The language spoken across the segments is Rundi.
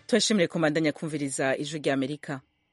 turashimire komandanya kumviriza ijwi rya amerika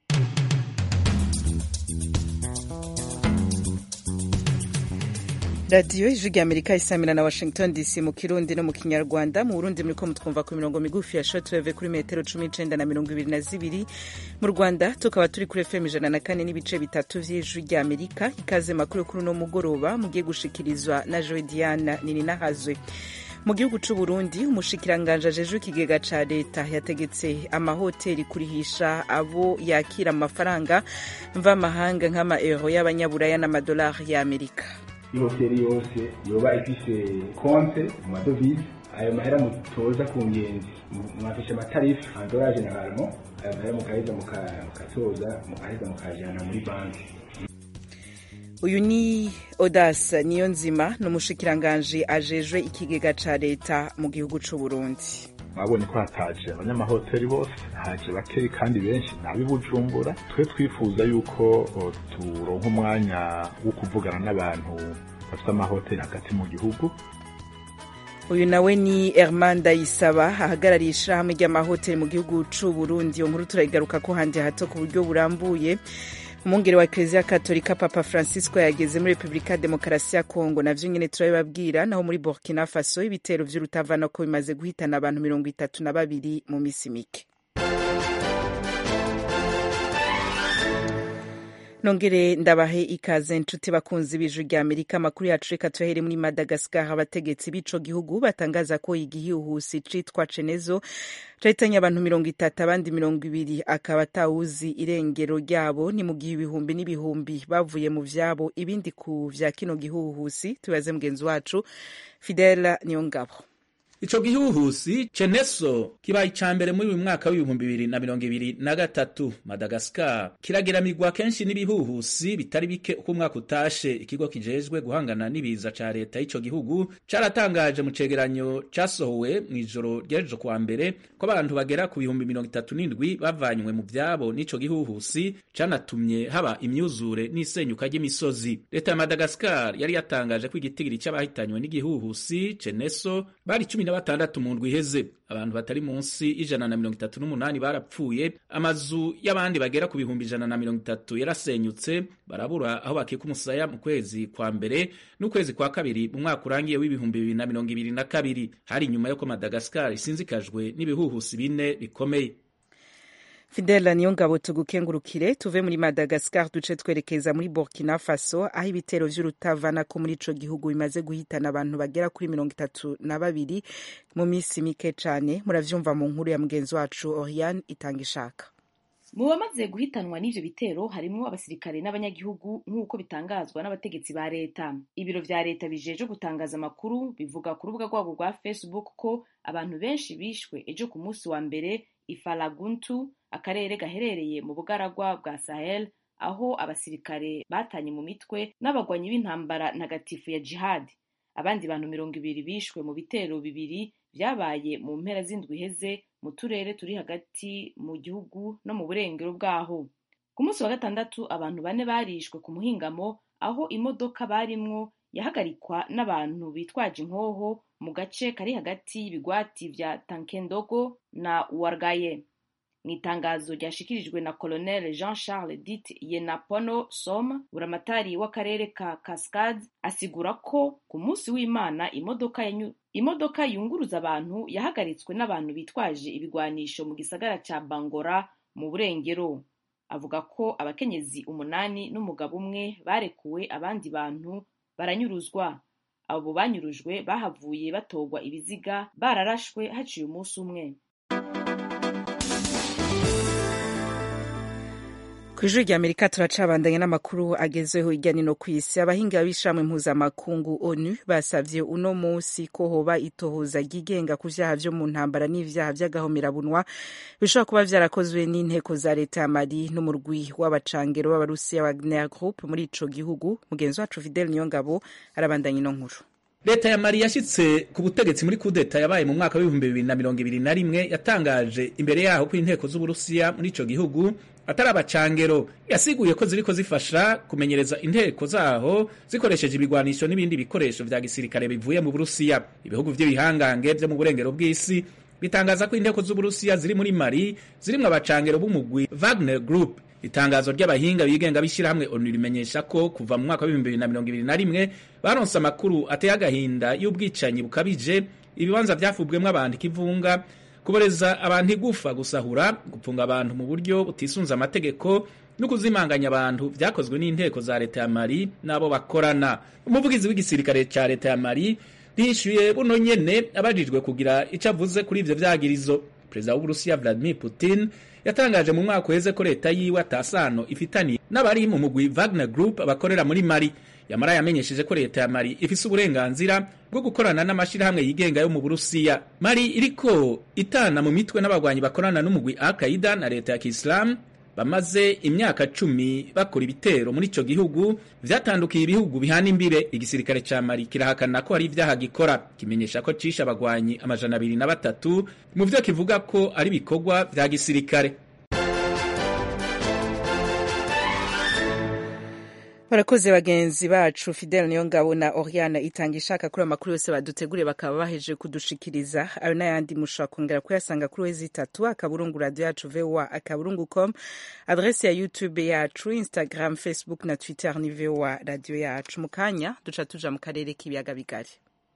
radiyo ijwi rya amerika isamira na washington dc mu kirundi no mu kinyarwanda mu burundi muriko mutwumva ku mirongo migufi ya shortwave kuri metero cumi n'icenda na mirongo ibiri na zibiri mu rwanda tukaba turi kuri fm ijana na kane n'ibice bitatu vy'ijwi rya amerika ikaze makuru kuri uno mugoroba mugiye gushikirizwa na joe diana nininahazwe mu gihugu c'u Burundi umushikiranganje ajejwe ikigega ca leta yategetse amahoteli kurihisha abo yakira amafaranga mvamahanga nk'ama euro y'abanyaburaya n'amadolari y'amerika ihoteli yose yoba ifise konte mu madovize ayo mahera mutoza ku ngenzi mwafishe amatarifu andora generalemo ayo mahera mukaheza mukatoza mukaheza mukajana muri banki uyu ni odas niyo nzima ni umushikiranganji ajejwe ikigega ca leta mu gihugu c'u burundi mwabonye ko hataje abanyamahoteli bose haje bakeyi kandi benshi nabi bujumbura twe twifuza yuko turonka umwanya wo kuvugana n'abantu bafite amahoteli hagati mu gihugu uyu nawe ni Herman Ndayisaba ahagarariye ishirahamwe ry'amahoteli mu gihugu c'u Burundi iyo nkuru turayigaruka ko handi hato ku buryo burambuye umwungere wa Eklezia Katolika Papa Francisco yageze muri Republika Demokarasi ya Kongo navyo nyene turabibabwira naho muri Burkina Faso ibitero vy'urutavanako bimaze guhitana abantu mirongo itatu na babiri mu misi mike nongere ndabahe ikaze nshuti bakunzi b'ijwi rya amerika amakuru yacu reka tuyahere muri madagascar abategetsi b'ico gihugu batangaza ko igihuhusi citwa cenezo cahitanye abantu mirongo itatu abandi mirongo ibiri akaba atawuzi irengero ryabo ni mu gihe ibihumbi n'ibihumbi bavuye mu vyabo ibindi ku vya kino gihuhusi tubaze mugenzi wacu fidela niyongabo ico gihuhusi ceneso kibaye ica mbere muri uyu mwaka w'ibihumbi bibiri na mirongo ibiri na gatatu madagaskar kirageramirwa kenshi n'ibihuhusi bitari bike uko umwaka utashe ikigo kijejwe guhangana n'ibiza ca leta y'ico gihugu caratangaje mu cegeranyo casohowe mw'ijoro ry'ejo kuwa mbere ko abantu bagera ku bihumbi mirongo itatu n'indwi bavanywe mu vyabo n'ico gihuhusi canatumye haba imyuzure n'isenyuka ry'imisozi leta ya madagaskar yari yatangaje ko igitigiri c'abahitanywe n'igihuhusi ceneso bari cumi na batandatu mu ndwi iheze abantu batari munsi y'ijana na mirongo itatu n'umunani barapfuye amazu y'abandi bagera ku bihumbi ijana na mirongo itatu yarasenyutse barabura aho bakika umusaya mu kwezi kwa mbere n'ukwezi kwa kabiri mu mwaka urangiye w'ibihumbi bibiri na mirongo ibiri na kabiri hari inyuma y'uko madagaskar isinzikajwe n'ibihuhusi bine bikomeye fidela niyo ngabo tugukengurukire tuve muri madagascar duce twerekeza muri burkina faso aho ibitero vy'urutavanako muri ico gihugu bimaze guhitana abantu bagera kuri mirongo itatu na babiri mu misi mike cane muravyumva mu nkuru ya mugenzi wacu oriane itanga ishaka mu bamaze guhitanwa n'ivyo bitero harimwo abasirikare n'abanyagihugu nk'uko bitangazwa n'abategetsi ba leta ibiro vya leta bijeje gutangaza amakuru bivuga ku rubuga rwabo rwa facebook ko abantu benshi bishwe ejo ku munsi wa mbere ifalaguntu akarere gaherereye mu bugaragwa bwa sahel aho abasirikare batanye mu mitwe n'abagwanyi b'intambara ntagatifu ya jihad abandi bantu mirongo ibiri bishwe mu bitero bibiri vyabaye mu mpera z'indwi iheze mu turere turi hagati mu gihugu no mu burengero bwaho ku munsi wa gatandatu abantu bane barishwe ku muhingamo aho imodoka barimwo yahagarikwa n'abantu bitwaje inkoho mu gace kari hagati y'ibigwati vya tankendogo na wargaye mu itangazo ryashikirijwe na colonel jean charles dit yenapono som buramatari w'akarere ka cascade asigura ko ku munsi w'imana imodoka yanyu imodoka yunguruza abantu yahagaritswe n'abantu bitwaje ibigwanisho mu gisagara ca bangora mu burengero avuga ko abakenyezi umunani n'umugabo umwe barekuwe abandi bantu baranyuruzwa abo banyurujwe bahavuye batogwa ibiziga bararashwe haciye umunsi umwe kw'ijuru rya amerika turacabandanya n'amakuru agezweho hirya no ku isi abahinga b'ishamwe mpuzamakungu onu basavye uno musi ko hoba itohoza ryigenga ku vyaha vyo mu ntambara n'ivyaha vy'agahomerabunwa bishobora kuba vyarakozwe n'inteko za leta ya mali n'umurwi w'abacangero b'abarusiya wagner group muri ico gihugu mugenzi wacu fidel niyongabo arabandanya ino nkuru leta ya mali yashitse ku butegetsi muri kudeta yabaye mu mwaka w'ibihumbi bibiri na mirongo ibiri na rimwe yatangaje imbere yaho ko inteko z'uburusiya muri ico gihugu atari abacangero yasiguye ko ziriko zifasha kumenyereza inteko zaho zikoresheje ibigwanisho n'ibindi bikoresho vya gisirikare bivuye mu burusiya ibihugu vy'ibihangange vyo mu burengero bw'isi ritangaza ko inteko z'uburusiya ziri muri mali zirimwo abacangero b'umugwi wagner group itangazo ry'abahinga bigenga b'ishyirahamwe onu rimenyesha ko kuva mu mwaka w'ibihumbi bibiri na mirongo ibiri na rimwe baronse amakuru ateye agahinda y'ubwicanyi bukabije ibibanza vyafubwemwo abantu ikivunga kuboreza abantu igufa gusahura gupfunga abantu mu buryo butisunze amategeko no kuzimanganya abantu vyakozwe n'inteko za leta ya mali n'abo bakorana umuvugizi w'igisirikare ca leta ya mali rishyuye buno nyene abajijwe kugira ico avuze kuri ivyo vyagirizo perezida w'uburusiya vladimir putin yatangaje mu mwaka uheze ko leta yiwe atasano ifitaniye n'abari mu mugwi wagner group bakorera muri mali yamara yamenyesheje ko leta ya mali ifise uburenganzira bwo gukorana n'amashirahamwe yigenga yo mu burusiya mali iriko itana mu mitwe n'abagwanyi bakorana n'umugwi al qaida na leta ya kisilamu bamaze imyaka cumi bakora ibitero muri ico gihugu vyatandukiye ibihugu bihana imbire igisirikare ca mali kirahakana ko hari ivyaha gikora kimenyesha ko cishe abagwanyi amajana abiri na batatu mu vyo kivuga ko ari ibikorwa vya gisirikare barakoze bagenzi bacu fidel niyo ngabo na oriana itanga ishaka kuri amakuru yose baduteguriye bakaba baheje kudushikiriza ayo n'ayandi mushobora kongera kuyasanga kuri wezi itatu akaburungu radio yacu voa akaburungu com adresi ya youtube yacu instagram facebook na twitter ni voa radio yacu mu kanya duca tuja mu karere k'ibiyaga bigari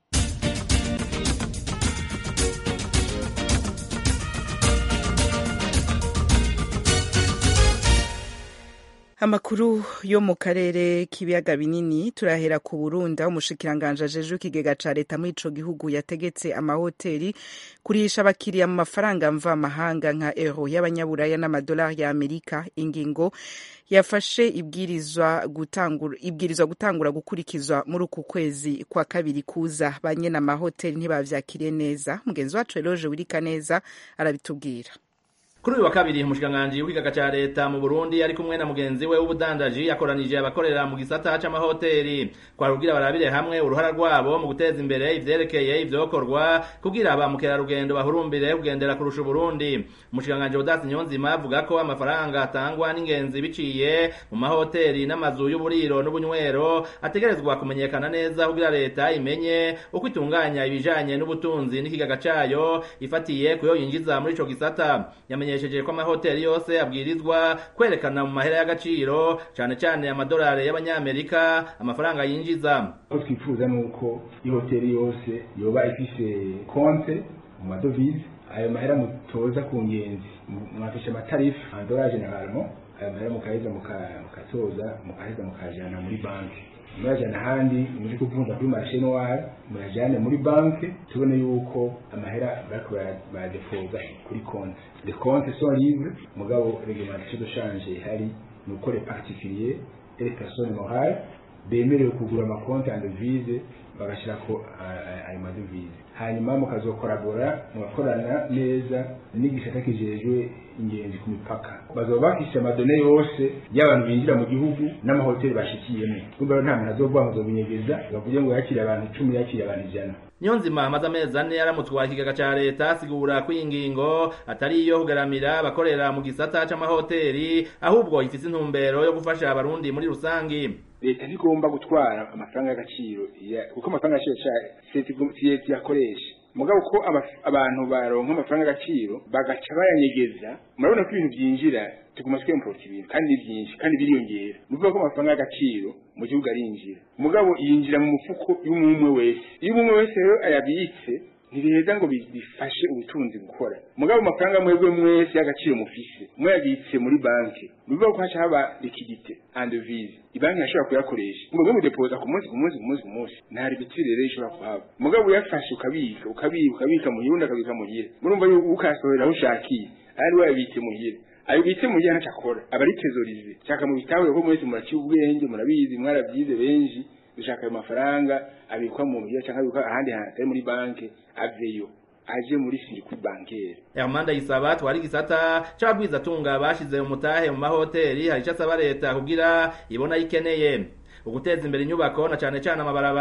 amakuru yo mu karere k'ibiyaga binini turahera ku Burundi aho umushikiranganje ajeje ikigega ca leta muri ico gihugu yategetse amahoteli kurisha abakiriya mu mafaranga mvamahanga nka euro y'abanyaburaya n'amadolari ya Amerika ingingo yafashe ibwirizwa gutangura ibwirizwa gutangura gukurikizwa muri uku kwezi kwa kabiri kuza banyene amahoteli ntibavyakiriye neza mugenzi wacu Eloge Wirika neza arabitubwira kuri uyu wa kabiri umushikiranganji w'ikigaga ca leta mu Burundi ari kumwe na mugenzi we w'ubudandaji yakoranije abakorera mu gisata c'amahoteli kwa rugira barabire hamwe uruhara rwabo mu guteza imbere ivyerekeye ivyokorwa kugira ba mukerarugendo bahurumbire kugendera kurusha Burundi umushikiranganji Odasi Nyonzima avuga ko amafaranga atangwa n'ingenzi biciye mu mahoteli n'amazu y'uburiro n'ubunywero ategerezwa kumenyekana neza kugira leta imenye uko itunganya ibijanye n'ubutunzi n'ikigaga cayo ifatiye kuyo yinjiza muri ico gisata yamenye yamenyesheje ko amahoteli yose abwirizwa kwerekana mu mahera y'agaciro cane cane amadolari y'abanyamerika amafaranga yinjiza ko twifuza nuko ihoteli yose yoba ifise konte mu madovize ayo mahera mutoza ku ngenzi mwafishe amatarifu amadolari generalement ayo mahera mukaheza mukatoza mukaheza mukajana muri banki murajana ahandi muri kuvunja kuri marishe noire murajane muri banki tubone yuko amahera bariko baradepoza kuri konti les comptes sont libres mugabo réglementation de change ihari ni uko les particuliers et les personnes morales bemerewe kugura amakonti en devise bagashirako ayo madevize hanyuma mukazokorabora mugakorana neza n'igisata kijejwe ingenzi ku mipaka bazoba bafise amadone yose y'abantu binjira mu gihugu n'amahoteli bashikiyemo kumbe nta muntu azovuga ngo azobinyegeza bavuge ngo yakiriye abantu icumi yakiriye abantu ijana Nyonzima amaze amezi ane yaramutwaye ikigaga ca leta asigura ko iyi ngingo atari iyo kugaramira abakorera mu gisata c'amahoteli ahubwo ifise intumbero yo gufasha abarundi muri rusangi leta ntigomba gutwara amafaranga y'agaciro kuko amafaranga y'agaciro leta yakoresha mugabo ko abantu baronka amafaranga y'agaciro bagaca bayanyegeza murabona ko ibintu byinjira tuguma twemporta ibintu kandi ni byinshi kandi biriyongera ni ukuvuga ko amafaranga y'agaciro mu gihugu arinjira mugabo yinjira mu mufuko y'umwe wese iyo umwe wese rero ayabitse ntibiheza ngo bifashe ubutunzi gukora mugabo amafaranga mwebwe mwese y'agaciro mufise mwayabitse muri banki bivuga ko haca haba likidite and devise ibanki yashobora kuyakoresha mwebwe mudepoza ku munsi ku munsi ku munsi ku munsi nta rigitire rero ishobora kuhaba mugabo uyafashe ukabika ukabika ukabika muhira undi akabika muhira murumva yuko ukasohora aho ushakiye ari wayabitse muhira ayo bitse mu gihe akora aba ari tezorize cyaka mu bitawe ko mwese muraciye ubwenge murabizi mwarabyize benshi dushaka ayo mafaranga abikwa mu muhira cyangwa abikwa ahandi hantu atari muri banki aveyo aje muri circuit bancaire Hermanda Isaba twari gisata c'abagwiza tunga bashize umutahe mu mahoteli hari icyo asaba leta kugira ibona yikeneye uguteza imbere inyubako na cane cane amabarabara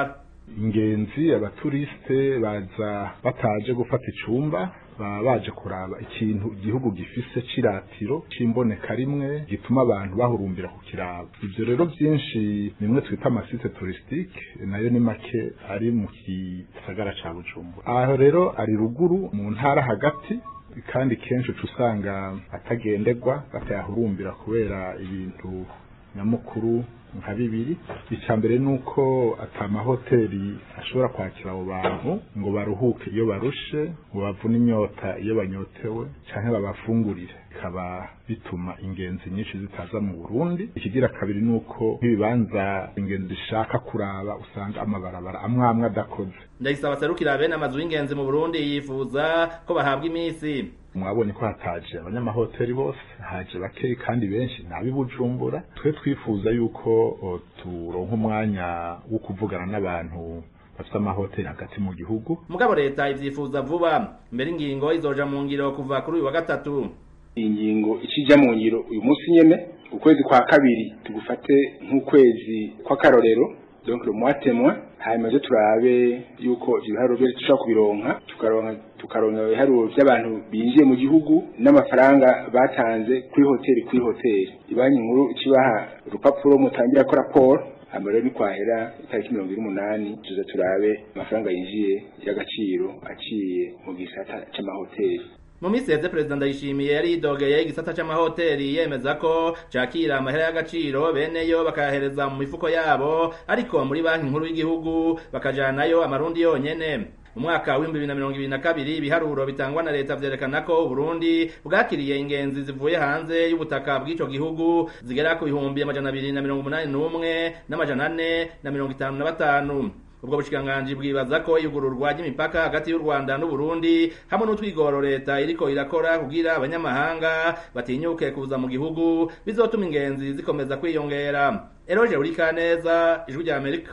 ingenzi abaturisite baza bataje gufata icumba baba baje kuraba ikintu igihugu gifise c'iratiro c'imboneka rimwe gituma abantu bahurumbira kukiraba ivyo rero vyinshi nimwe twita amasite touristique nayo ni make ari mu gisagara ca bujumbura aho rero ari ruguru mu ntara hagati kandi kenshi uca usanga atagenderwa batayahurumbira kubera ibintu nyamukuru nka bibiri icya mbere ni uko atamahoteli ashobora kwakira abo bantu ngo baruhuke iyo barushe ngo bavune inyota iyo banyotewe cyangwa babafungurire bikaba bituma ingenzi nyinshi zitaza mu burundi ikigira kabiri ni uko nk'ibibanza ingenzi zishaka kuraba usanga amabarabara amwe amwe adakoze ndagisaba serukira bene amazu y'ingenzi mu burundi yifuza ko bahabwa iminsi mwabonye ko hataje abanyamahoteli bose haje bakeyi kandi benshi nabi bujumbura twe twifuza yuko o, turonka umwanya wo kuvugana n'abantu bafite amahoteli hagati mu gihugu mugabo leta ivyifuza vuba mbere ingingo izoja mu ngiro kuva kuri uyu wa gatatu iyi ngingo ikijya mu ngiro uyu munsi nyene ukwezi kwa kabiri tugufate nk'ukwezi kw'akarorero donc le mois témoin hanyuma zo turabe yuko ibiharuro byo dushobora kubironka tukaronka tukaronka ibiharuro by'abantu binjiye mu gihugu n'amafaranga batanze kuri hoteli kuri hoteli ibanki nkuru ikibaha urupapuro mutangira ko raporo hanyuma rero nikwahera itariki mirongo ine n'umunani tuza turabe amafaranga yinjiye y'agaciro aciye mu gisata c'amahoteli mu minsi yeze perezida ndayishimiye yari yidogeye igisata c'amahoteli yemeza ko cakira amahera y'agaciro beneyo bakayahereza mu mifuko yabo ariko muri banki nkuru y'igihugu bakajanayo amarundi yonyene mu mwaka w'ibihumbi bibiri na mirongo ibiri na kabiri ibiharuro bitangwa na leta vyerekana ko uburundi bwakiriye ingenzi zivuye hanze y'ubutaka bw'ico gihugu zigera ku bihumbi amajana abiri na mirongo umunani n'umwe n'amajana ane na mirongo itanu na batanu ubwo bushikiranganji bwibaza ko iyugururwa ry'imipaka hagati y'u Rwanda n'u Burundi hamwe n'utwigoro leta iriko irakora kugira abanyamahanga batinyuke kuza mu gihugu bizotuma ingenzi zikomeza kwiyongera Eroje Urikaneza ijwi rya Amerika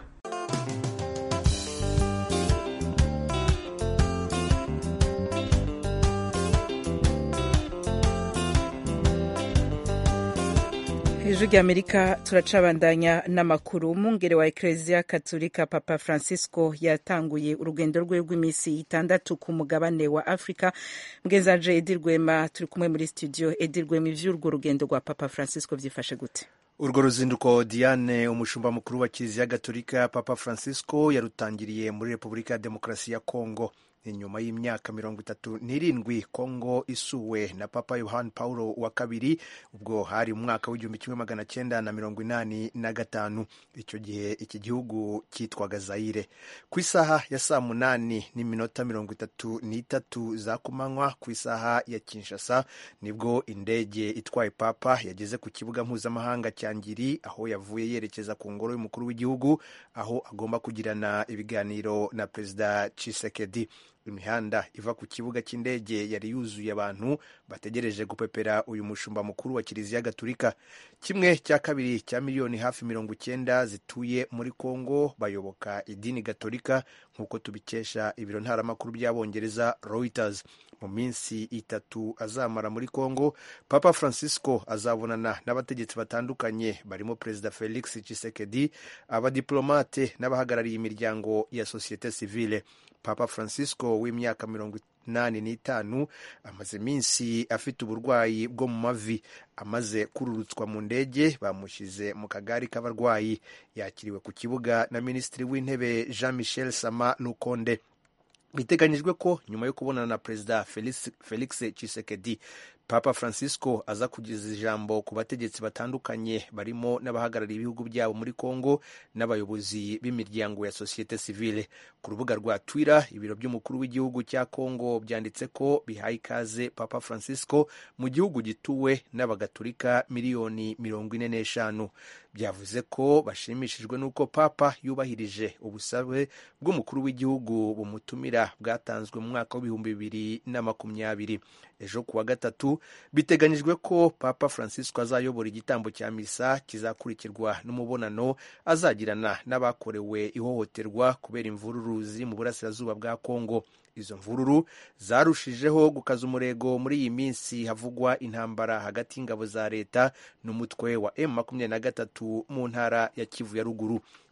ijwi rya amerika turacabandanya n'amakuru umwungere wa ekereziya katolika papa francisco yatanguye urugendo rwe rw'iminsi itandatu ku mugabane wa afurika mugenzanje edi rwema turi kumwe muri studio edi rwema ivy'urwo rugendo rwa papa francisco vyifashe gute urwo ruzinduko diane umushumba mukuru wa kiliziya gatolika papa francisco yarutangiriye muri repubulika ya demokarasi ya kongo inyuma y'imyaka mirongo itatu n'irindwi kongo isuwe na papa yohani paulo wa kabiri ubwo hari mu mwaka w'igihumbi kimwe magana cyenda na mirongo inani na gatanu icyo gihe iki gihugu cyitwaga zayire ku isaha ya saa munani n'iminota mirongo itatu n'itatu za kumanywa ku isaha ya kinshasa nibwo indege itwaye papa yageze ku kibuga mpuzamahanga cya ngiri aho yavuye yerekeza ku ngoro y'umukuru w'igihugu aho agomba kugirana ibiganiro na perezida cisekedi imihanda iva ku kibuga cy'indege yari yuzuye abantu bategereje gupepera uyu mushumba mukuru wa kiliziya gatulika kimwe cya kabiri cya miliyoni hafi mirongo icyenda zituye muri kongo bayoboka idini gatolika nk'uko tubikesha ibiro ntaramakuru by'abongereza reuters mu minsi itatu azamara muri kongo papa francisco azabonana n'abategetsi batandukanye barimo perezida felix tshisekedi abadiplomate n'abahagarariye imiryango ya sosiyete sivile papa francisco w'imyaka mirongo inani n'itanu amaze iminsi afite uburwayi bwo mu mavi amaze kururutswa mu ndege bamushyize mu kagari k'abarwayi yakiriwe ku kibuga na minisitiri w'intebe jean michel sama nukonde biteganyijwe ko nyuma yo kubonana na perezida felix, felix chisekedi papa francisco aza kugeza ijambo ku bategetsi batandukanye barimo n'abahagarariye ibihugu byabo muri congo n'abayobozi b'imiryango ya sosiyete sivile ku rubuga rwa twitter ibiro by'umukuru w'igihugu cya congo byanditse ko bihaye ikaze papa francisco mu gihugu gituwe n'abagatulika miliyoni mirongo ine n'eshanu byavuze ko bashimishijwe n'uko papa yubahirije ubusabe bw'umukuru w'igihugu bumutumira bwatanzwe mu mwaka w'ibihumbi bibiri na makumyabiri ejo kuwa gatatu biteganyijwe ko papa francisco azayobora igitambo cya misa kizakurikirwa n'umubonano azagirana n'abakorewe ihohoterwa kubera imvururu ziri mu burasirazuba bwa kongo izo mvururu zarushijeho gukaza umurego muri iyi minsi havugwa intambara hagati y'ingabo za leta n'umutwe wa m makumyabiri na gatatu mu ntara ya kivu ya ruguru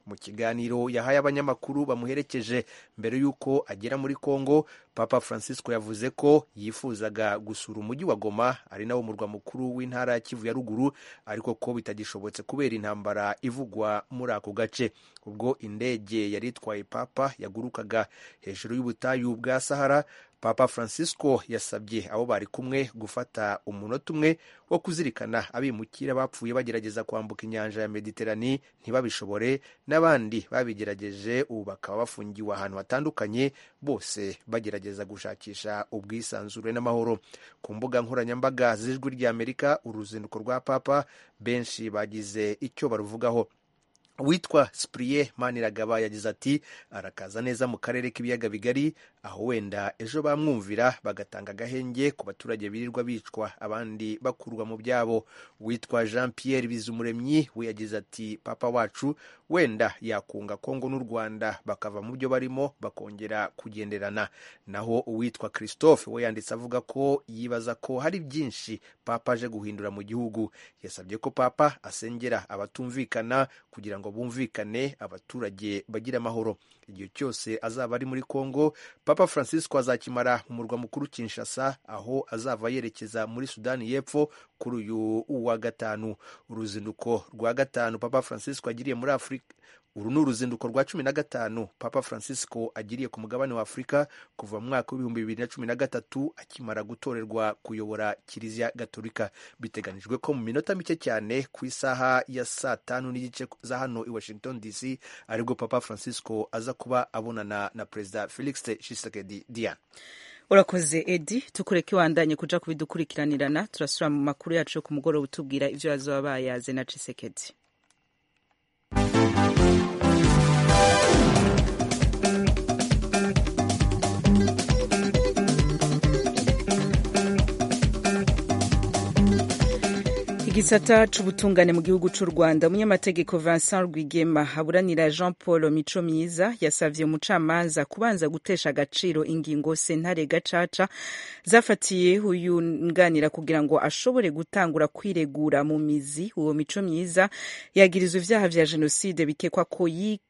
mu kiganiro yahaye abanyamakuru bamuherekeje mbere y'uko agera muri congo papa francisco yavuze ko yifuzaga gusura umujyi wa goma ari nawo murwa mukuru w'intara ya kivu ya ruguru ariko ko bitagishobotse kubera intambara ivugwa muri ako gace ubwo indege yari itwaye papa yagurukaga hejuru y'ubutayu bwa sahara papa francisco yasabye abo bari kumwe gufata umunota umwe wo kuzirikana abimukira bapfuye bagerageza kwambuka inyanja ya mediterani ntibabishobore n'abandi babigerageje ubu bakaba bafungiwe ahantu hatandukanye bose bagerageza gushakisha ubwisanzure n'amahoro ku mbuga nkoranyambaga z'ijwi ry'amerika uruzinduko rwa papa benshi bagize icyo baruvugaho witwa sipuriye maniragaba yagize ati arakaza neza mu karere k'ibiyaga bigari aho wenda ejo bamwumvira bagatanga agahenge ku baturage birirwa bicwa abandi bakurwa mu byabo witwa jean pierre bizumuremyi we yagize ati papa wacu wenda yakunga kongo n'u rwanda bakava mu byo barimo bakongera kugenderana naho uwitwa christophe we yanditse avuga ko yibaza ko hari byinshi papa aje guhindura mu gihugu yasabye ko papa asengera abatumvikana kugira ngo bumvikane abaturage bagira amahoro igihe cyose azaba ari muri congo papa francisco azakimara mu murwa mukuru kinshasa aho azava yerekeza muri sudani y'epfo kuri uyu wa gatanu uruzinduko rwa gatanu papa francisco agiriye muri afurika uru ni uruzinduko rwa cumi na gatanu papa francisco agiriye ku mugabane wa afurika kuva mu mwaka w'ibihumbi bibiri na cumi na gatatu akimara gutorerwa kuyobora kiliziya gatolika biteganijwe ko mu minota mike cyane ku isaha ya saa tanu n'igice za hano i washington dc aribwo papa francisco aza kuba abonana na perezida felix tshisekedi diane urakoze edi tukureke wandanye kuja kubidukurikiranirana turasubira mu makuru yacu yo ku mugoroba utubwira ivyo bazoba bayaze na tshisekedi igisata c'ubutungane mu gihugu c'u rwanda umunyamategeko vincent rwigema aburanira jean paul mico myiza yasavye umucamanza kubanza gutesha agaciro ingingo sentare gacaca zafatiye uyunganira kugira ngo ashobore gutangura kwiregura mu mizi uwo mico myiza yagirizwa ivyaha vya jenoside bikekwa ko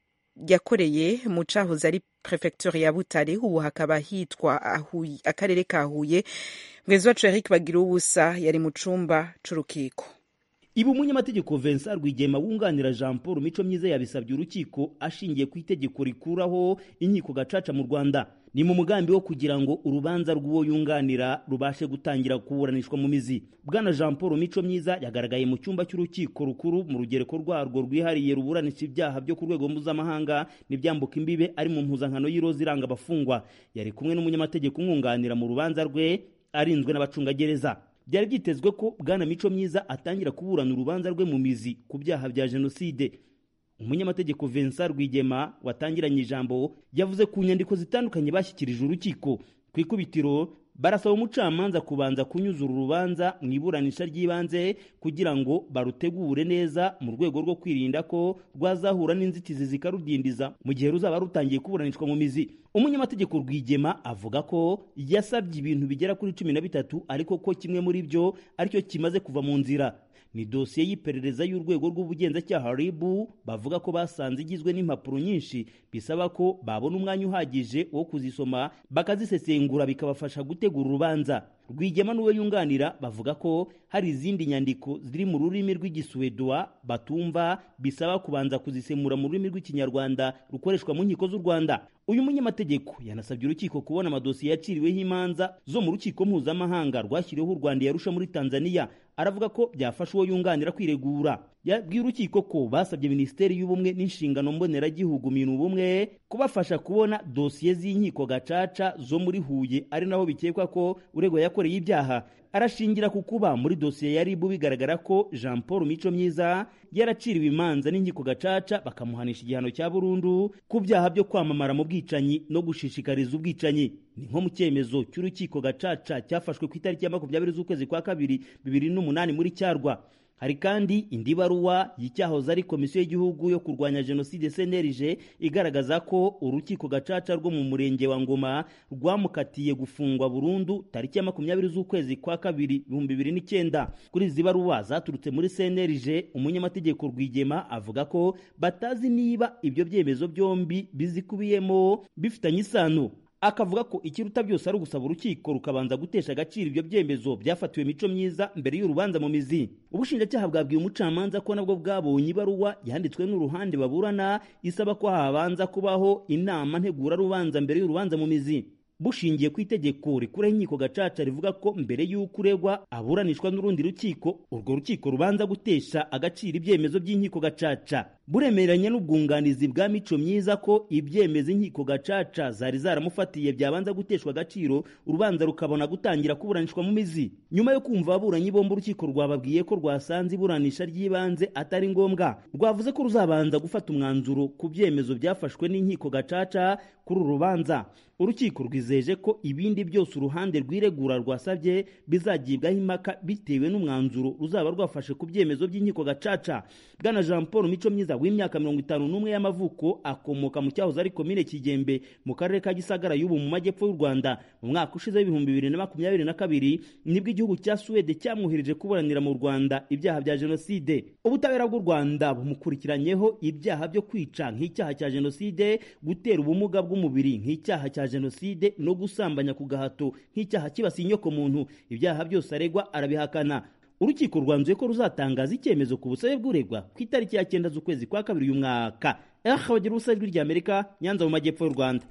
yakoreye mu cahoze ari prefecture ya butare ubu hakaba hitwa akarere ka huye mwenzi wacu eric bagira ubusa yari mu cumba c'urukiko ibi umunyamategeko Vincent Rwigema wunganira Jean Paul Mico Myiza yabisabye urukiko ashingiye ku itegeko rikuraho inkiko gacaca mu Rwanda ni mu mugambi wo kugira ngo urubanza rw'uwo yunganira rubashe gutangira kuburanishwa mu mizi bwana Jean Paul Mico Myiza yagaragaye mu cyumba cy'urukiko rukuru mu rugereko rwarwo rwihariye ruburanisha ibyaha byo ku rwego mpuzamahanga n'ibyambuka imbibe ari mu mpuzankano y'iroza iranga abafungwa yari kumwe n'umunyamategeko umwunganira mu rubanza rwe arinzwe n'abacungagereza byari byitezwe ko bwana mico myiza atangira kuburana urubanza rwe mu mizi ku byaha bya jenoside umunyamategeko Vincent Rwigema watangiranye ijambo yavuze ku nyandiko zitandukanye bashyikirije urukiko ku ikubitiro barasaba umucamanza kubanza kunyuzura urubanza mu iburanisha ry'ibanze kugira ngo barutegure neza mu rwego rwo kwirinda ko rwazahura n'inzitizi zikarudindiza mu gihe ruzaba rutangiye kuburanishwa mu mizi umunyamategeko rwigema avuga ko yasabye ibintu bigera kuri cumi na bitatu ariko ko kimwe muri byo aricyo kimaze kuva mu nzira ni dosiye y'iperereza y'urwego rw'ubugenzacyaha ribu bavuga ko basanze igizwe n'impapuro nyinshi bisaba ko babona umwanya uhagije wo kuzisoma bakazisesengura bikabafasha gutegura urubanza rwigema n'uwo yunganira bavuga ko hari izindi nyandiko ziri mu rurimi rw'igisuwedwa batumva bisaba kubanza kuzisemura mu rurimi rw'ikinyarwanda rukoreshwa mu nkiko z'u rwanda uyu munyamategeko yanasabye urukiko kubona amadosiye yaciriweho imanza zo mu rukiko mpuzamahanga rwashyiriweho u rwanda yarusha muri tanzania aravuga ko byafasha uwo yunganira kwiregura yabwiye urukiko ko basabye minisiteri y'ubumwe n'inshingano mboneragihugu minu ubumwe kubafasha kubona dosiye z'inkiko gacaca zo muri huye ari naho bikekwa ko uregwa yakoreye ibyaha arashingira ku kuba muri dosiye ya ribu bigaragara ko jean paul mico myiza yaraciriwe imanza n'inkiko gacaca bakamuhanisha igihano cya burundu ku byaha byo kwamamara mu bwicanyi no gushishikariza ubwicanyi ni nko mu cyemezo cy'urukiko gacaca cyafashwe ku itariki ya makumyabiri z'ukwezi kwa kabiri bibiri n'umunani muri cyarwa hari kandi indi baruwa y'icyahoze ari komisiyo y'igihugu yo kurwanya jenoside cnlg igaragaza ko urukiko gacaca rwo mu murenge wa ngoma rwamukatiye gufungwa burundu tariki ya makumyabiri z'ukwezi kwa kabiri ibihumbi bibiri n'icyenda kuri izi baruwa zaturutse muri cnlg umunyamategeko rwigema avuga ko batazi niba ibyo byemezo byombi bizikubiyemo bifitanye isano akavuga ko ikiruta byose ari ugusaba urukiko rukabanza gutesha agaciro ibyo byemezo byafatiwe mico myiza mbere y'urubanza mu mizi ubushinjacyaha bwabwiye umucamanza ko nabwo bwabonye ibaruwa yanditswe n'uruhande baburana isaba ko habanza kubaho inama ntegurarubanza mbere y'urubanza mu mizi bushingiye ku itegeko rikuraho inkiko gacaca rivuga ko mbere y'uko uregwa aburanishwa n'urundi rukiko urwo rukiko rubanza gutesha agaciro ibyemezo by'inkiko gacaca buremeranya n'ubwunganizi bwa mico myiza ko ibyemezo inkiko gacaca zari zaramufatiye byabanza guteshwa agaciro urubanza rukabona gutangira kuburanishwa mu mizi nyuma yo kumva ababuranyi bombi urukiko rwababwiye ko rwasanze iburanisha ry'ibanze atari ngombwa rwavuze ko ruzabanza gufata umwanzuro ku byemezo byafashwe n'inkiko gacaca kuri uru rubanza urukiko rwizeje ko ibindi byose uruhande rwiregura rwasabye bizagibwaho impaka bitewe n'umwanzuro ruzaba rwafashe ku byemezo by'inkiko gacaca bwana jean paul mico myiza w'imyaka mirongo itanu n'umwe y'amavuko akomoka mu cyahoze ari komine kigembe mu karere ka gisagara y'ubu mu majyepfo y'u rwanda mu mwaka ushize w'ibihumbi bibiri na makumyabiri na kabiri nibwo igihugu cya suwede cyamwohereje kuburanira mu rwanda ibyaha bya jenoside ubutabera bw'u rwanda bumukurikiranyeho ibyaha byo kwica nk'icyaha cya jenoside gutera ubumuga bw'umubiri nk'icyaha cya jenoside no gusambanya ku gahato nk'icyaha kibasiye inyokomuntu ibyaha byose aregwa arabihakana urukiko rwanzuye ko ruzatangaza icyemezo ku busabe bw'uregwa ku itariki ya cyenda z'ukwezi kwa kabiri uyu mwaka bagira ubusa ijwi ry'amerika nyanza mu majyepfo y'u rwanda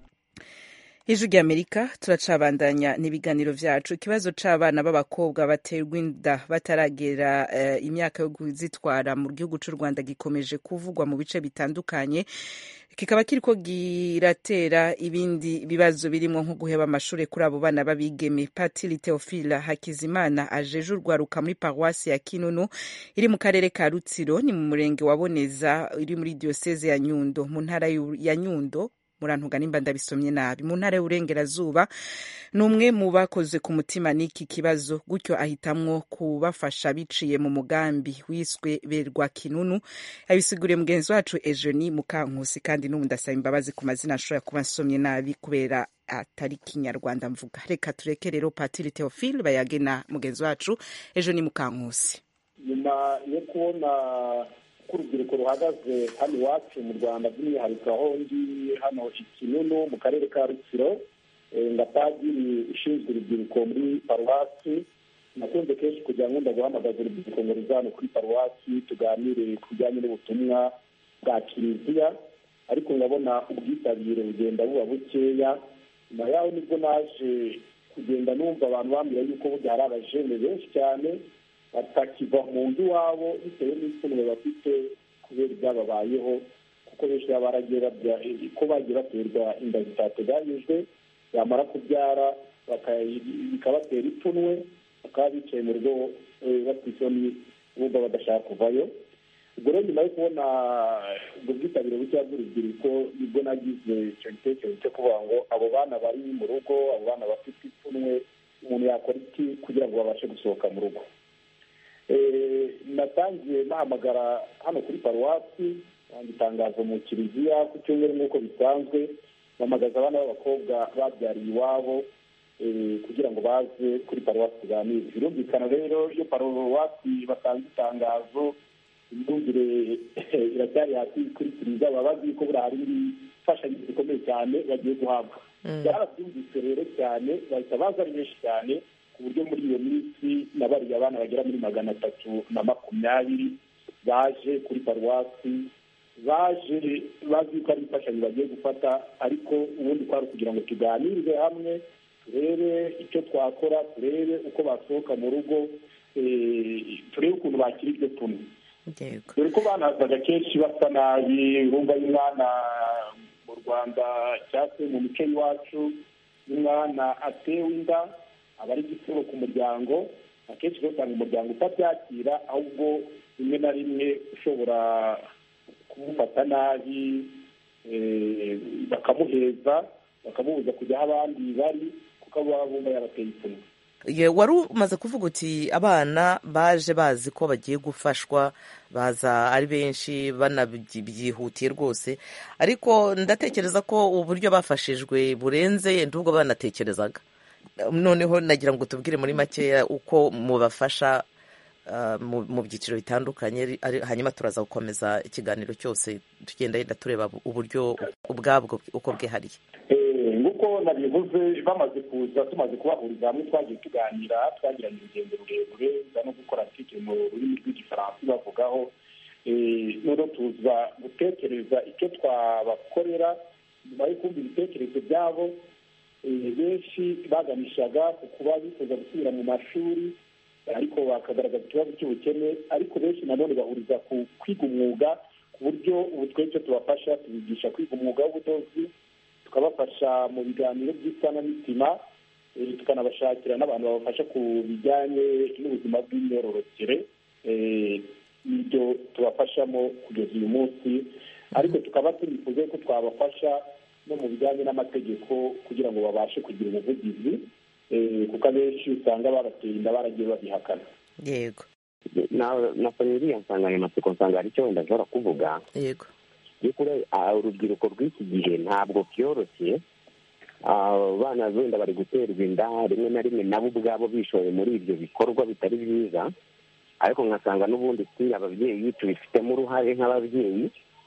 ijwi ry'amerika turacabandanya n'ibiganiro byacu ikibazo c'abana b'abakobwa baterwa inda bataragera uh, imyaka yo kuzitwara mu gihugu c'u rwanda gikomeje kuvugwa mu bice bitandukanye kikaba kiriko giratera ibindi bibazo birimo nko guheba amashuri kuri abo bana b'abigeme patiri teofila hakizimana ajeje urwaruka muri paruwasi ya kinunu iri mu karere ka rutsiro ni mu murenge wa boneza iri muri diyoseze ya nyundo mu ntara ya nyundo murantuga nimba ndabisomye nabi mu ntara y'uburengerazuba ni umwe mu bakoze ku mutima n'iki kibazo gutyo ahitamwo kubafasha biciye mu mugambi wiswe berwa kinunu yabisiguriye mugenzi wacu ejeni mukankusi kandi n'ubu ndasaba imbabazi ku mazina ashobora kuba nsomye nabi kubera atari kinyarwanda mvuga reka tureke rero patiri teofile bayagena mugenzi wacu ejeni mukankusi nyuma yo kubona uko urubyiruko ruhagaze hano iwacu mu rwanda by'umwihariko aho ngiye hano ikinunu mu karere ka rutsiro nga padiri ushinzwe urubyiruko muri paruwasi nakunze kenshi kugira ngo ndaguhamagaza urubyiruko ngo ruzane kuri paruwasi tuganire ku bijyanye n'ubutumwa bwa kiliziya ariko ndabona ubwitabire bugenda buba bukeya nyuma yaho nibwo naje kugenda numva abantu bambwira yuko burya hari abajene benshi cyane batakiva mu nzu iwabo bitewe n'ipfunwe bafite kubera ibyababayeho kuko benshi baba baragiye babya ko bagiye baterwa inda zitateganyijwe bamara kubyara bikabatera ipfunwe bakaba bicaye mu rugo bafite isoni bumva badashaka kuvayo ubwo rero nyuma yo kubona ubwo bwitabire bukeya bw'urubyiruko nibwo nagize icyo gitekerezo cyo kuvuga ngo abo bana bari mu rugo abo bana bafite ipfunwe umuntu yakora iki kugira ngo babashe gusohoka mu rugo natangiye nahamagara hano kuri paruwasi tanga itangazo mu kiliziya ku cyumweru nk'uko bisanzwe mpamagaza abana b'abakobwa babyariye iwabo kugira ngo baze kuri paruwasi tuganire birumvikana rero iyo paruwasi batanze itangazo imyumvire iracyari hasi kuri kiliziya baba bazi ko buriya hari imfashanyo zikomeye cyane bagiye guhabwa byarabyumvise rero cyane bahita baza ari benshi cyane ku buryo muri iyo minsi nabariye abana bagera muri magana atatu na makumyabiri baje kuri paruwasi baje bazi ko ari imfashanyo bagiye gufata ariko ubundi kwari ukugira ngo tuganirize hamwe turebe icyo twakora turebe uko basohoka mu rugo turebe ukuntu bakira iryo pfunwe dore ko banazaga kenshi basa nabi urumva y'umwana mu rwanda cyangwa se mu mico y'iwacu y'umwana atewe inda aba ari igitero ku muryango akenshi usanga umuryango utabyakira ahubwo rimwe na rimwe ushobora kumufata nabi bakamuheza bakamubuza kujya aho abandi bari kuko aba bumva yabateye ipfunwe Ye, wari umaze kuvuga uti abana baje bazi ko bagiye gufashwa baza ari benshi banabyihutiye rwose ariko ndatekereza ko uburyo bafashijwe burenze yenda ubwo banatekerezaga noneho nagira ngo tubwire muri makeya uko mubafasha ah, mu mu byiciro bitandukanye ari- hanyuma turaza gukomeza ikiganiro cyose tugenda yenda tureba uburyo ubwabwo uko bwihariye Eh, nk'uko nabivuze bamaze kuza tumaze kubahuriza hamwe twagiye tuganira twagiranye urugendo rurerure nza no gukora article mu rurimi rw'igifaransa bavugaho Eh, noneho tuza gutekereza icyo twabakorera nyuma yo kumva ibitekerezo byabo eh, benshi baganishaga ku kuba bifuza gusubira mu mashuri ariko bakagaragaza ikibazo cy'ubukene ariko benshi nanone bahuriza ku kwiga umwuga ku buryo ubu twese tubafasha tubigisha kwiga umwuga w'ubudozi tukabafasha mu biganiro by'isanamitima eh, tukanabashakira n'abantu babafasha ku bijyanye n'ubuzima bw'imyororokere eh, n'ibyo tubafashamo kugeza uyu munsi ariko tukaba tunifuza ko twabafasha no mu bijyanye n'amategeko kugira ngo babashe kugira ubuvugizi eh, kuko abenshi usanga babateye inda baragiye babihakana yego na nasomye iriya nsanganyamatsiko nsanga hari icyo wenda ashobora kuvuga yego by'ukuri ah, urubyiruko rw'iki gihe ntabwo byoroshye Ah, abana wenda bari guterwa inda rimwe na rimwe nabo ubwabo bishoye muri ibyo bikorwa bitari byiza ariko nkasanga n'ubundi si ababyeyi tubifitemo uruhare nk'ababyeyi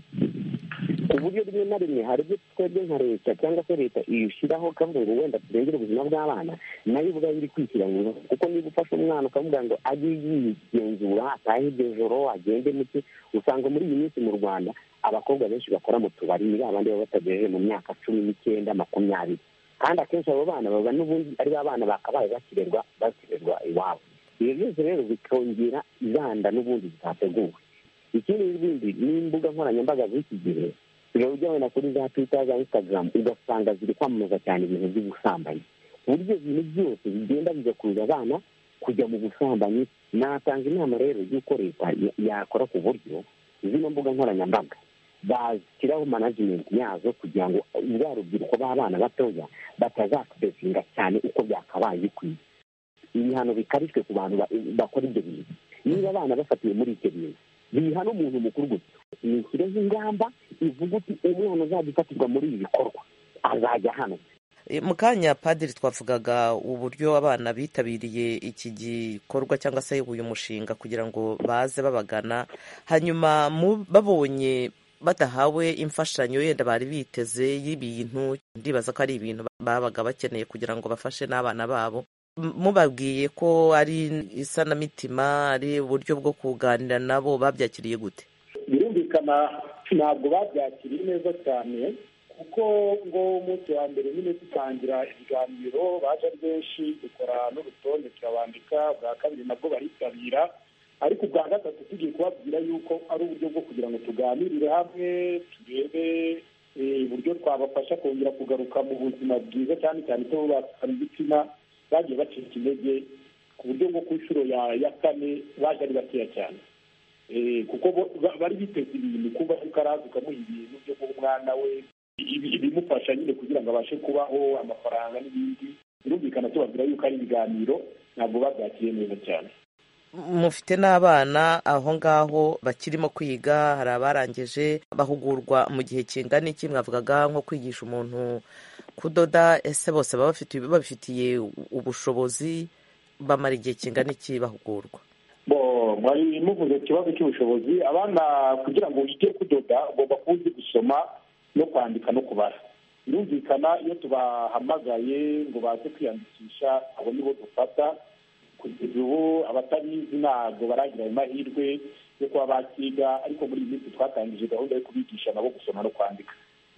ku buryo rimwe na rimwe hari ibyo twebwe nka leta cyangwa se leta ishyiraho ikavuga ngo wenda turengere ubuzima bw'abana nayo ubwayo iri kwishyira mu bibazo kuko niba ufashe umwana ukavuga ngo ajye yigenzura atahe iryo joro agende muke usanga muri iyi minsi mu rwanda abakobwa benshi bakora mu tubari ni babandi baba batagejeje mu myaka cumi n'icyenda makumyabiri kandi akenshi abo bana baba n'ubundi ari ba bana bakabaye bakirerwa bakirerwa iwabo ibyo byose rero bikongera izanda n'ubundi zitateguwe ikindi n'ibindi n'imbuga nkoranyambaga z'iki gihe uba ujya wenda kuri za twita za instagram ugasanga ziri kwamamaza cyane ibintu by'ubusambanyi ku buryo ibintu byose bigenda bigakurura abana kujya mu busambanyi natanga inama rero y'uko leta ya- yakora ku buryo zino mbuga nkoranyambaga bashyiraho management yazo kugira ngo rwa rubyiruko b'abana batoya batazakudesinga cyane uko byakabaye bikwiye ibihano bikarishwe ku bantu ba- bakora ibyo bintu niba abana bafatiwe muri icyo bintu biha n'umuntu mukuru gusa nishyireho ingamba ivuga uti umwana uzajya ufatirwa muri ibi bikorwa azajya hano E, mu kanya padiri twavugaga uburyo abana bitabiriye iki gikorwa cyangwa se uyu mushinga kugira ngo baze babagana hanyuma mu- babonye badahawe imfashanyo yenda bari biteze y'ibintu ndibaza ko ari ibintu babaga bakeneye kugira ngo bafashe n'abana babo M- mubabwiye ko ari isanamitima ari uburyo bwo kuganira nabo babyakiriye gute birumvikana ntabwo babyakiriye neza cyane kuko ngo umunsi wa mbere nyine dutangira ibiganiro baje ari benshi dukora n'urutonde turabandika bwa kabiri nabwo baritabira ariko ubwa gatatu tugiye kubabwira yuko ari uburyo bwo kugira ngo tuganirire hamwe turebe eh, uburyo twabafasha kongera kugaruka mu buzima bwiza cyane cyane ko bakana igitsina bagiye bacika intege ku buryo bwo ku nshuro ya ya kane baje ari bakeya cyane Eh, kuko bo- ba- bari biteze ibintu kuba ariko araza ukamuha ibintu byo guha umwana we ibi- ibimufasha nyine kugira ngo abashe kubaho amafaranga n'ibindi birumvikana tubabwira yuko ari ibiganiro ntabwo babyakiriye neza cyane mufite n'abana aho ngaho bakirimo kwiga hari abarangije bahugurwa mu gihe kingana iki mwavugaga nko kwigisha umuntu kudoda ese bose baba bafite- babifitiye ubushobozi bamara igihe kingana iki bahugurwa bo mwari muvuze ikibazo cy'ubushobozi abana kugira ngo wige kudoda ugomba kuba uzi gusoma no kwandika no kubara birumvikana iyo tubahamagaye ngo baze kwiyandikisha abo nibo dufata kugeza ubu abatabizi ntabwo baragira ayo mahirwe yo kuba bakiga ariko muri iyi minsi twatangije gahunda yo kubigisha nabo gusoma no kwandika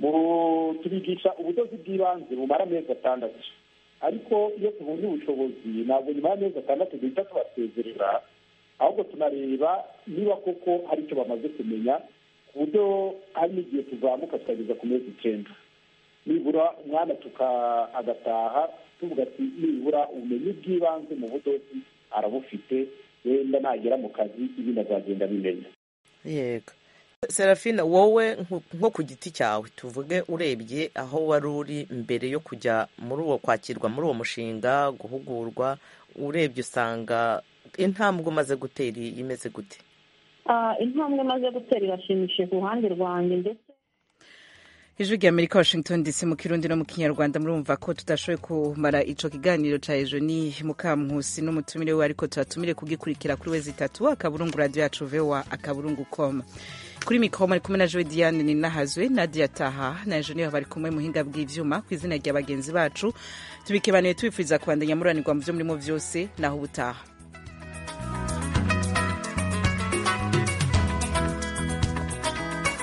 mu tubigisha ubudozi bw'ibanze bumara amezi atandatu ariko iyo tubonye ubushobozi ntabwo nyuma y'amezi atandatu duhita tubasezerera ahubwo tunareba niba koko hari icyo bamaze kumenya ku buryo hari n'igihe tuzamuka tukageza ku mezi icyenda nibura umwana tuka agataha tuvuga ati nibura ubumenyi bw'ibanze mu budozi arabufite wenda nagera mu kazi ibindi azagenda abimenya yego serafina wowe nko- nko ku giti cyawe tuvuge urebye aho wari uri mbere yo kujya muri uwo kwakirwa muri uwo mushinga guhugurwa urebye usanga intambwe umaze gutera imeze gute intambwe imaze gutera irashimishije ku ruhande rwanjye ndetse ijwi rya amerika washington dc mu kirundi no mu kinyarwanda murumva ko tudashoboye kumara ico kiganiro ca ejo ni mukampusi n'umutumire we ariko tubatumire kugikurikira kuri wezi itatu akaburungu radio yacu voa akaburungu com kuri mikoro ari kumwe na joe diane ninahazwe nadia taha na ejo niyo bari kumwe muhinga bw'ivyuma ku izina rya bagenzi bacu tubikebanuye tubifuriza kubandanya muranirwa mu vyo murimo vyose naho ubutaha